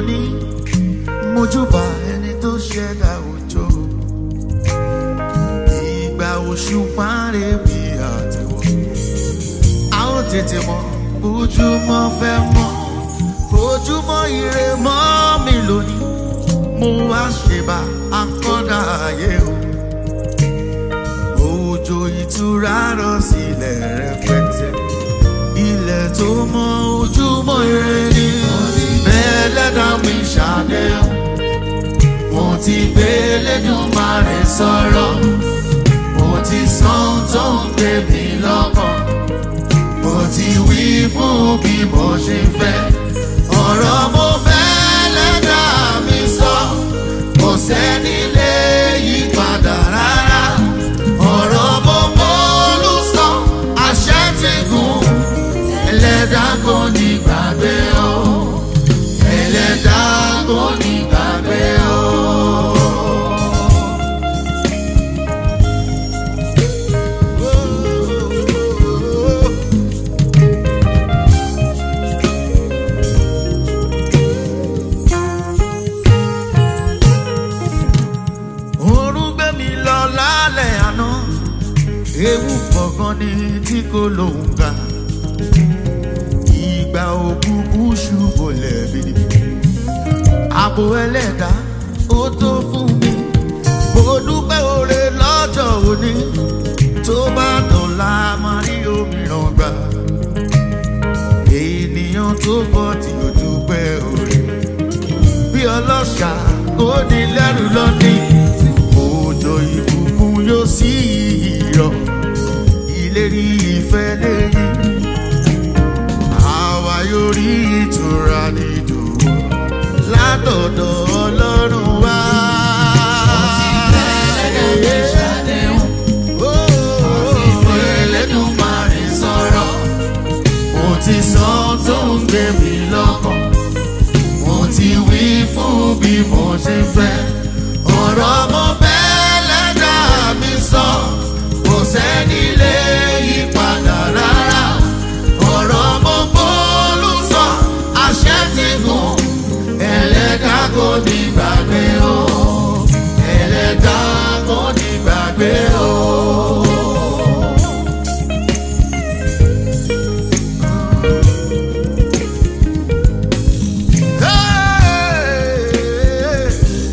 lónìí mojúbà ẹni tó ṣẹ̀dá òjò ìgbà oṣù parí bí àtiwọ́ a ó tètè mọ ojúmọ́ fẹ́ mọ́ ojúmọ́ ire mọ́ mi lónìí mo wá ṣèbà akọ́dà ayé o òjò ìtura rọ̀ sílẹ̀ rẹpẹtẹ ilẹ̀ tó mọ ojúmọ́ ire ni bẹ́ẹ̀ lẹ́dà mi ṣàdéhùn mo ti gbé lẹ́dùnmarè sọ̀rọ̀ mo ti sàn tó ń gbé mi lọ́kàn mo ti wí fún bí mo ṣe fẹ́ ọ̀rọ̀ mo fẹ́ lẹ́dà mi sọ kò sẹ́ni lè yí padà rárá ọ̀rọ̀ mo bọ́ọ̀lù sọ àṣẹ ti gùn ẹlẹ́dà kò ní gbàgbé o ẹlẹ́dà kò ní gbàgbé o. Oorun gbé mi lọ lálẹ́ àná ewu kọ̀ọ̀kan ni tí kò lóun ga ìgbà òkùnkùn ṣubú lẹ́bi àbò ẹlẹ́dà ó tó fún mi mo dúpẹ́ oore lọ́jọ́ òní tó bá dọ̀la máa rí òmíràn gbà ènìyàn tó bọ̀ tí ó dúpẹ́ oore bí ọlọ́ṣà kò ní lẹ́rù lọ́dún òjò ìbùkún yóò sí ìrọ̀ ìlérí ìfẹ́ lẹ́yìn àwa yóò rí ìtura nídùú látọ̀dọ̀ ọlọ́run wá. Ẹlẹ́dùnmarè sọ̀rọ̀, mo ti sọ tó ń gbé mi lọ́kàn mo ti wí fún bí mo ṣe fẹ́. ọ̀rọ̀ mo fẹ́ lẹ́dà mi sọ kò sẹ́ni lè yí padà rárá. ọ̀rọ̀ mo bọ́ọ̀lù sọ àṣẹ ti gùn ẹlẹ́dà kò ní gbàgbé o. ẹlẹ́dà kò ní gbàgbé o. Hey!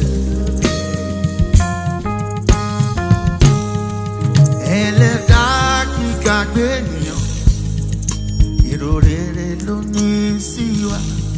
ẹlẹ́dà kí gbàgbé ènìyàn èrò rere ló ní sí wa.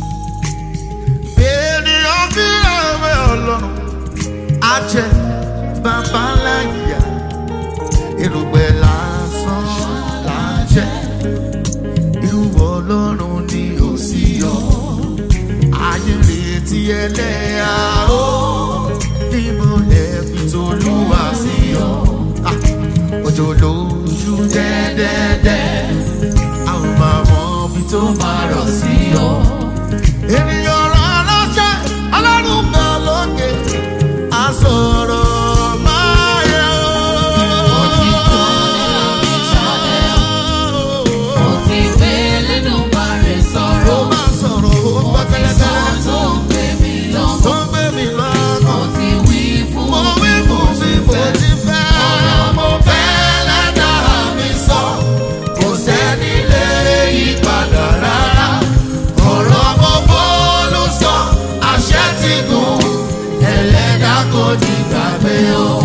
ènìyàn fi ẹ̀wẹ̀ ọlọ́run á jẹ bàbá ńlá ìyá èrògbẹ́ lásán là ń jẹ irúwọ́ ọlọ́run ni ò sí ọ ayé retí ẹlẹ́yà ó níbo lẹ́bi tolúwa sí ọ. Ah òjò lójú dẹ́dẹ́dẹ́ a ò máa mọ ibi tó máa rọ̀ sí ọ. ènìyàn rán ránṣẹ́ ọlọ́run bẹ̀ lókè á sọ̀rọ̀ máa yẹ o. Mo ti kọ́ nínú mi ṣàlẹ̀ o. Mo ti gbé lẹ́dùnmarè ó sọ̀rọ̀. máa sọ̀rọ̀ ó Mo gbọ́ ti sọ tẹ́lẹ̀tẹ́lẹ̀ tó ń gbé mi tó lọ́kàn. ń gbé mi Mo lọ́kàn. ti wí fún mo bí wí mo fún ṣe mi mo fẹ́. ti fẹ́. Ọ̀rọ̀ mo fẹ́ lẹ́dàá mi sọ kò sẹ́ni lè yí padà rárá. ọ̀rọ̀ mo bọ́ọ̀lù sọ àṣẹ ti gùn ẹlẹ́dàá kò ní gbàgbé o.